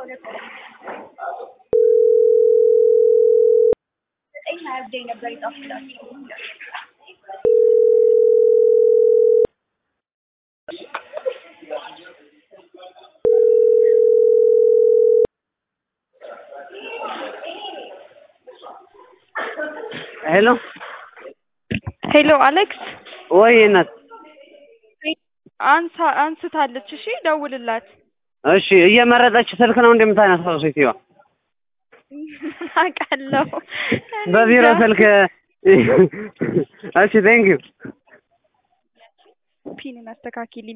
ሄሎ ሄሎ አሌክስ ወይ እናት አንሳ አንስታለች። እሺ ደውልላት። እሺ እየመረጠች ስልክ ነው እንደምታነሳው ሴትዮዋ አውቃለሁ። በቢሮ ስልክ እሺ ቴንክ ዩ ፒንን አስተካኪልኝ።